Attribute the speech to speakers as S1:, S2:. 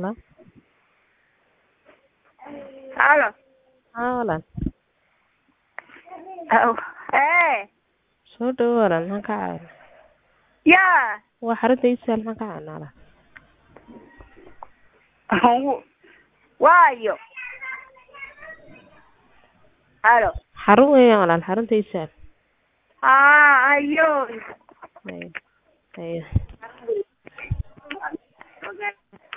S1: Hello?
S2: Halo.
S1: Haa walaal
S2: Aw. Ee.
S1: soo dhawo walaal maxaan kaa caawinaa
S2: Yaa.
S1: waa xarunta iisaal maxaan kaa caawinaa walaal
S2: Waayo. Halo.
S1: xarun weeyaan walaal xarunta iisaal
S2: Haa, ayo.
S1: haye haye